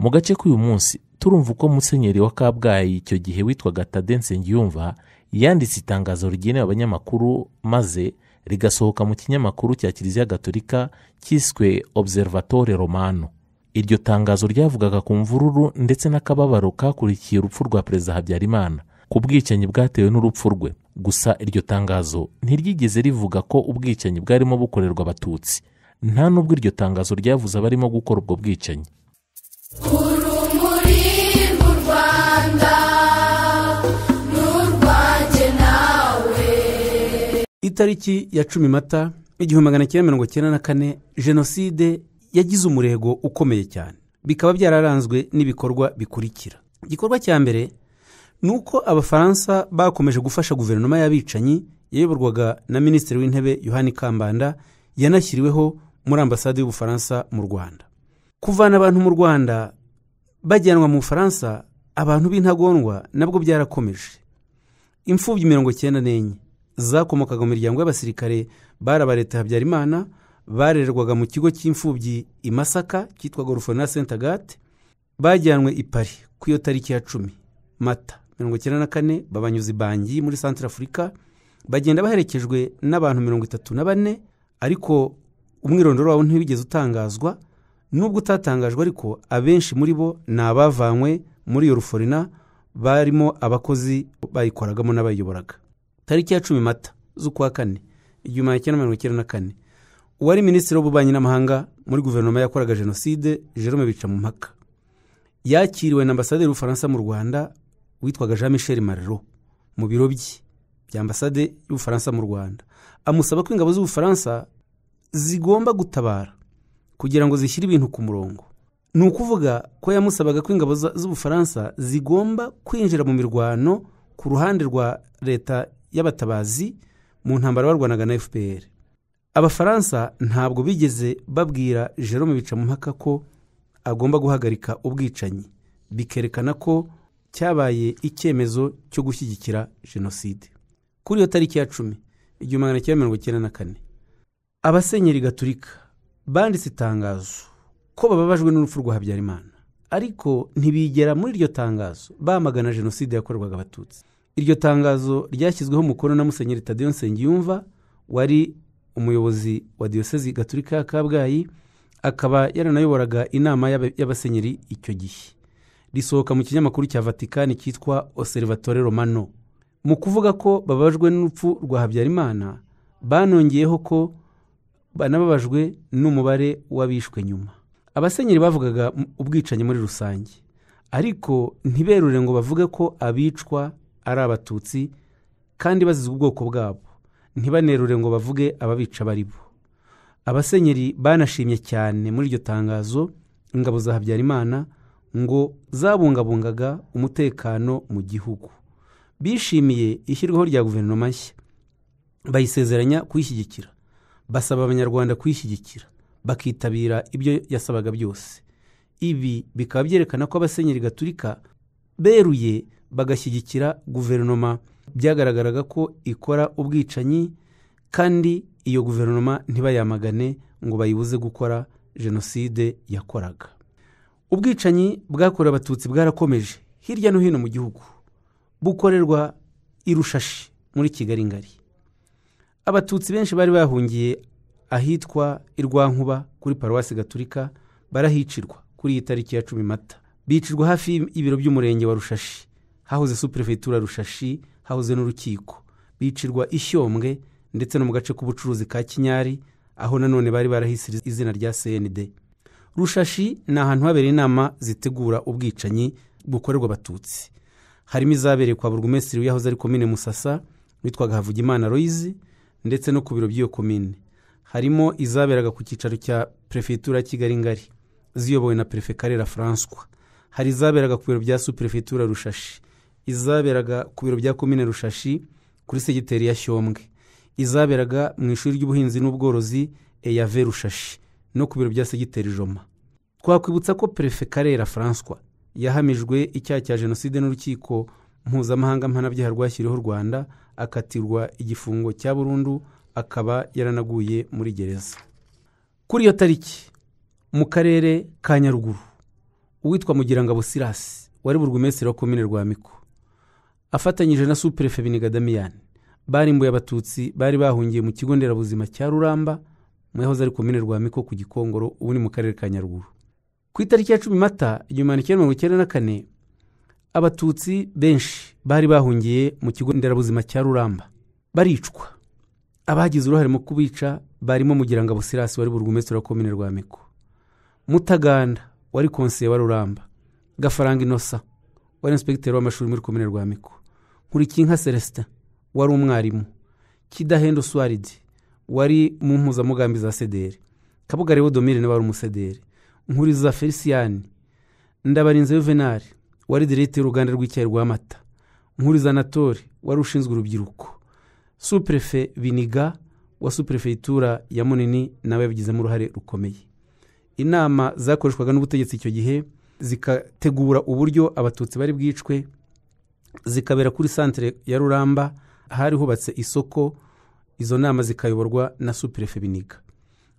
mu gace k'uyu munsi turumva uko musenyeri wa kabgayi icyo gihe witwaga tade nsengiyumva yanditse itangazo rigenewe abanyamakuru maze rigasohoka mu kinyamakuru cya kiliziya gatolika cyiswe observatore romano iryo tangazo ryavugaga ku mvururu ndetse n'akababaro kakurikiye urupfu rwa perezida habyarimana ku bwicanyi bwatewe n'urupfu rwe gusa iryo tangazo ntiryigeze rivuga ko ubwicanyi bwarimo bukorerwa abatutsi nta n'ubwo iryo tangazo ryavuze abarimo gukora ubwo bwicanyi urumuri mu rwanda n'urwanjye nawe itariki ya cumi mata igihumbi magana cyenda mirongo cyenda na kane jenoside yagize umurego ukomeye cyane bikaba byararanzwe n'ibikorwa bikurikira igikorwa cya mbere ni uko abafaransa bakomeje gufasha guverinoma y'abicanyi yayoborwaga na minisitiri w'intebe yohani kambanda yanashyiriweho muri ambasade y'ubufaransa mu rwanda kuvana abantu mu rwanda bajyanwa mu bufaransa abantu b'intagondwa nabwo byarakomeje imfubyi mirongo cyenda n'enye zakomokaga mu miryango y'abasirikare bari aba leta habyarimana barererwaga mu kigo cy'imfubyi i masaka cyitwaga rufona senta agate bajyanwe i pari ku iyo tariki ya cumi mata mirongo icyenda na kane babanyuza ibangi muri santire afurika bagenda baherekejwe n'abantu mirongo itatu na bane ariko umwirondoro wabo ntiwigeze utangazwa nubwo utatangajwe ariko abenshi muri bo ni abavanywe muri iyo ruforina barimo abakozi bayikoragamo n'abayiyoboraga tariki ya cumi mata z'ukwa kane igihumbi magana cyenda mirongo icyenda na kane uwari minisitiri w'ububanyi n'amahanga muri guverinoma yakoraga jenoside jerome bicamumpaka yakiriwe na ambasaderi w'ubufaransa mu rwanda witwaga jean michel marero mu biro bye bya ambasade y'ubufaransa mu rwanda amusaba ko ingabo z'ubufaransa zigomba gutabara kugira ngo zishyire ibintu ku murongo ni ukuvuga ko yamusabaga ko ingabo za- z'ubufaransa zigomba kwinjira mu mirwano ku ruhande rwa leta y'abatabazi mu ntambara barwanaga na fpr abafaransa ntabwo bigeze babwira jerome bicamumpaka ko agomba guhagarika ubwicanyi bikerekana ko cyabaye icyemezo cyo gushyigikira jenoside kuri iyo tariki ya cumi igihumbi magana cyenda mirongo icyenda na kane abasenyeri gaturika banditse itangazo ko bababajwe n'urupfu rwa habyarimana ariko ntibigera muri iryo tangazo bamagana jenoside yakorerwaga abatutsi iryo tangazo ryashyizweho umukono na musenyeri tadeyo nsengiyumva wari umuyobozi wa diyosezi gaturika ya kabgayi akaba yaranayoboraga inama y'aba- y'abasenyeri icyo gihe risohoka mu kinyamakuru cya vatikani cyitwa oserivatore romano mu kuvuga ko bababajwe n'urupfu rwa habyarimana banongeyeho ko banababajwe n'umubare w'abishwe nyuma abasenyeri bavugaga m- ubwicanyi muri rusange ariko ntiberure ngo bavuge ko abicwa ari abatutsi kandi bazize ubwoko bwabo ntibanerure ngo bavuge ababica bari bo abasenyeri banashimye cyane muri iryo tangazo ingabo za habyarimana ngo zabungabungaga umutekano mu gihugu bishimiye ishyirwaho rya guverinoma nshya bayisezeranya kuyishyigikira basaba abanyarwanda kuyishyigikira bakitabira ibyo yasabaga byose ibi bikaba byerekana ko abasenyeri gaturika beruye bagashyigikira guverinoma byagaragaraga ko ikora ubwicanyi kandi iyo guverinoma ntibayamagane ngo bayibuze gukora jenoside yakoraga ubwicanyi bwakorewe abatutsi bwarakomeje hirya no hino mu gihugu bukorerwa i rushashi muri kigali ngari abatutsi benshi bari bahungiye ahitwa i rwankuba kuri paruwasi gaturika barahicirwa kuri iyi tariki ya cumi mata bicirwa hafi y'ibiro by'umurenge wa rushashi hahoze superefegitura rushashi hahoze n'urukiko bicirwa isyombwe ndetse no mu gace k'ubucuruzi ka kinyari aho nanone bari barahise izina rya cnd rushashi ni ahantu habereye inama zitegura ubwicanyi bukorerwa abatutsi harimo izabereye kwa burugumesitiri w'iyahoze ari komine musasa witwaga havugimana royizi ndetse no ku biro by'iyo komine harimo izaberaga ku cyicaro cya perefegitura ya kigali ngari ziyobowe na perefe karera faranswa hari izaberaga ku biro bya superefegitura rushashi izaberaga ku biro bya komine rushashi kuri segiteri ya shyomwe izaberaga mu ishuri ry'ubuhinzi n'ubworozi eyave rushashi no ku biro bya segiteri joma twakwibutsa ko perefe karera faranswa yahamijwe icyaha cya jenoside n'urukiko mpuzamahanga mpanabyaha rwashyiriweho u rwanda akatirwa igifungo cya burundu akaba yaranaguye muri gereza kuri iyo tariki mu karere ka nyaruguru uwitwa mugirangabo silasi wari burugumesitiri wa komine rwamiko afatanyije na superefe biniga damiyani barimbuye abatutsi bari bahungiye mu kigo nderabuzima cya ruramba mu yahoze ari komine rwamiko ku gikongoro ubu ni mu karere ka nyaruguru ku itariki ya cumi mata igihumbi magana cyenda mirongo icyenda na kane abatutsi benshi bari bahungiye mu kigo nderabuzima cya ruramba baricwa abagize uruhare mu kubica barimo mugirangabo silasi wari burugumesitiri wa komine rwamiko mutaganda wari konseye wa ruramba gafaranga inosa wari inspekiteri w'amashuri muri komine rwamiko nkurikinka celestin wari umwarimu kidahendo swaridi wari mu mpuzamugambi za sederi kabugare wodomire nawe wari umusederi nkuriza feliciyani ndabarinze yuvenali wari diregiteri y'uruganda rw'icyayi rwa mata nkuriza anatori wari ushinzwe urubyiruko superefe biniga wa superefegitura ya munini nawe yabigizemo uruhare rukomeye inama zakoreshwaga n'ubutegetsi icyo gihe zikategura uburyo abatutsi bari bwicwe zikabera kuri santere ya ruramba hari hubatse isoko izo nama zikayoborwa na superefe biniga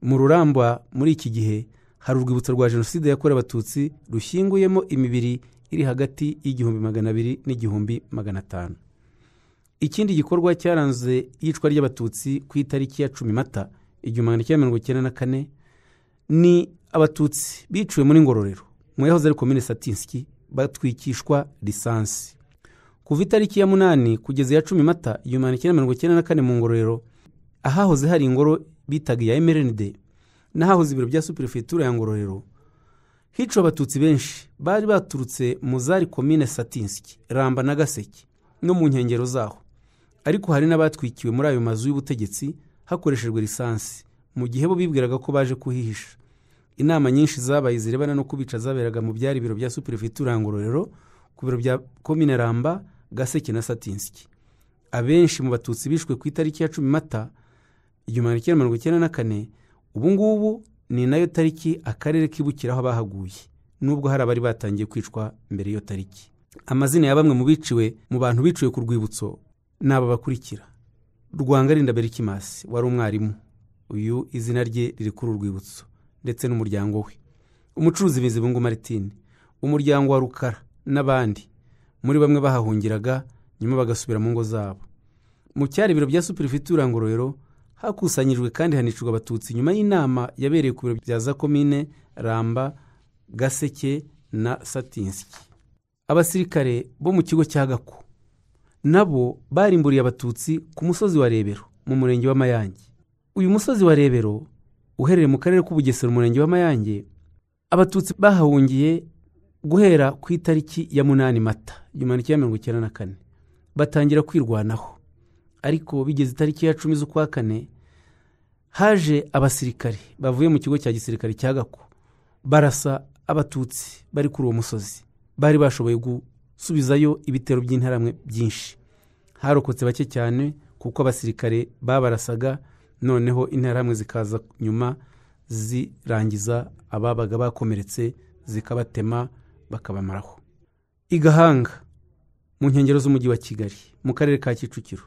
mu ruramba muri iki gihe hari urwibutso rwa jenoside yakorewe abatutsi rushyinguyemo imibiri iri hagati y'igihumbi magana abiri n'igihumbi magana atanu ikindi gikorwa cyaranze iyicwa ry'abatutsi ku itariki ya cumi mata igihumbi magana cyenda mirongo icyenda na kane ni abatutsi biciwe muri ngororero mu yahoze ari komine satinski batwikishwa lisansi kuva itariki ya munani kugeza iya cumi mata igihumbi magana cyenda mirongo icyenda na kane mu ngororero ahahoze hari ingoro bitaga iya mrnd n'ahahoze ibiro bya superefegitura ya ngororero hiciwe abatutsi benshi bari baturutse mu zari komine satinski ramba na gaseke no mu nkengero zaho ariko hari n'abatwikiwe muri ayo mazu y'ubutegetsi hakoreshejwe lisansi mu gihe bo bibwiraga ko baje kuhihisha inama nyinshi zabaye zirebana no kubica zaberaga mu byari ibiro bya superefegitura ya ngororero ku biro bya komine ramba gaseke na satinsiki abenshi mu batutsi bishwe ku itariki ya cumi mata igihumbi magana cyenda mirongo icyenda na kane ubu ngubu ni nayo tariki akarere kibukiraho abahaguye nubwo hari abari batangiye kwicwa mbere y'iyo tariki amazina ya bamwe mu biciwe mu bantu biciwe ku rwibutso ni aba bakurikira rwangarinda berikimasi wari umwarimu uyu izina rye riri kuri urwibutso ndetse n'umuryango we umucuruzi bizibungu maritine umuryango wa rukara n'abandi muri bamwe bahahungiraga nyuma bagasubira mu ngo zabo mu cyari ibiro bya superefegitura ngororero hakusanyijwe kandi hanicirwa abatutsi nyuma y'inama yabereye ku biro bya za komine ramba gaseke na satinsiki abasirikare bo mu kigo cya gako nabo barimburiye abatutsi ku musozi wa rebero mu murenge wa mayange uyu musozi wa rebero uherereye mu karere k'ubugesera umurenge wa mayange abatutsi bahahungiye guhera ku itariki ya munani mata igihumbi kimwe mirongo icyenda na kane batangira kwirwanaho ariko bigeze itariki ya cumi z'ukwa kane haje abasirikare bavuye mu kigo cya gisirikare cya gako barasa abatutsi bari kuri uwo musozi bari bashoboye gusubizayo ibitero by'intaramwe byinshi harokotse bake cyane kuko abasirikare babarasaga noneho intera hamwe zikaza nyuma zirangiza ababaga bakomeretse zikabatema bakabamaraho igahanga mu nkengero z'umujyi wa kigali mu karere ka kicukiro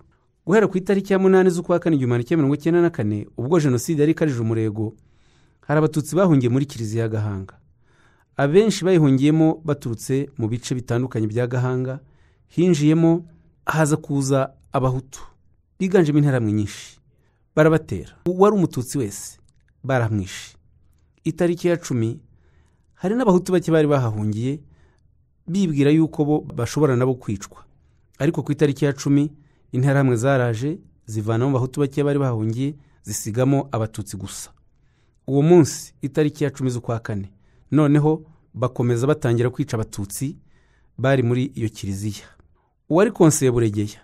guhera ku itariki ya munani z'ukwa kane igihumbi kimwe mirongo icyenda na kane ubwo jenoside yari ikarije umurego hari abatutsi bahungiye muri kiliziya ya gahanga abenshi bayihungiyemo baturutse mu bice bitandukanye bya gahanga hinjiyemo haza kuza abahutu biganjemo interamwe nyinshi barabatera uwari umututsi wese baramwishe itariki ya cumi hari n'abahutu bake bari bahahungiye bibwira yuko bo bashobora nabo kwicwa ariko ku itariki ya cumi interahamwe zaraje zivanamo abahutu bake bari bahahungiye zisigamo abatutsi gusa uwo munsi itariki ya cumi z'ukwa kane noneho bakomeza batangira kwica abatutsi bari muri iyo kiliziya uwari konseye buregeya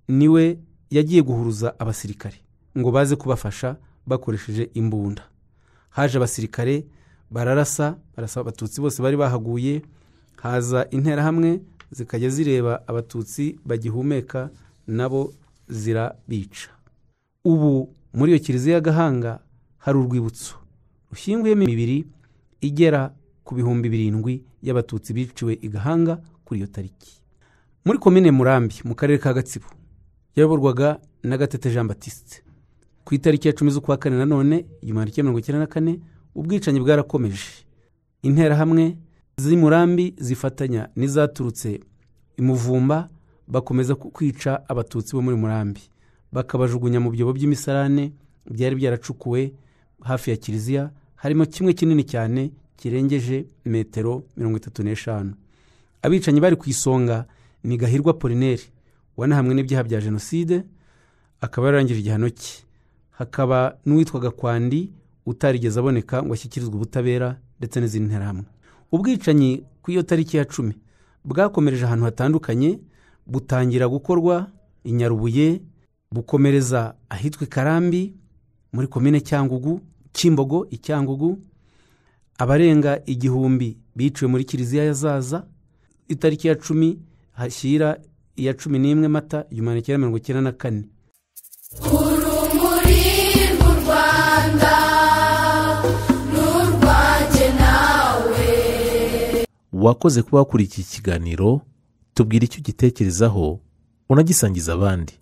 niwe yagiye guhuruza abasirikare ngo baze kubafasha bakoresheje imbunda haje abasirikare bararasa barasa abatutsi bose bari bahaguye haza interahamwe zikajya zireba abatutsi bagihumeka nabo zirabica ubu muri iyo kiliziya ya gahanga hari urwibutso rushyinguyemo imibiri igera ku bihumbi birindwi y'abatutsi biciwe i gahanga kuri iyo tariki muri komine murambi mu karere ka gatsibo yayoborwaga na gatete jean batiste ku itariki ya cumi z'ukwa kane nanone igihumbi magana cyenda mirongo icyenda na kane ubwicanyi bwarakomeje interahamwe z'i murambi zifatanya n'izaturutse i muvumba bakomeza ku- kwica abatutsi bo muri murambi bakabajugunya mu byobo by'imisarane byari byaracukuwe hafi ya kiliziya harimo kimwe kinini cyane kirengeje metero mirongo itatu n'eshanu abicanyi bari ku isonga ni gahirwa polineri wanahamwe n'ibyaha bya jenoside akaba yararangije igihano cye hakaba n'uwitwaga kwandi utarigeze aboneka ngo ashyikirizwe ubutabera ndetse n'izindi nterahamwe ubwicanyi ku iyo tariki ya cumi bwakomereje ahantu hatandukanye butangira gukorwa i nyarubuye bukomereza ahitwa i karambi muri komine cyangugu kimbogo i cyangugu abarenga igihumbi biciwe muri kiliziya ya zaza itariki ya cumi hashyira iya cumi n'imwe mata igihumbi magana cyenda mirongo icyenda na kane urumuri mu rwanda n'urwanjye nawe wakoze kuba wakurikiye ikiganiro tubwira icyo ugitekerezaho unagisangiza abandi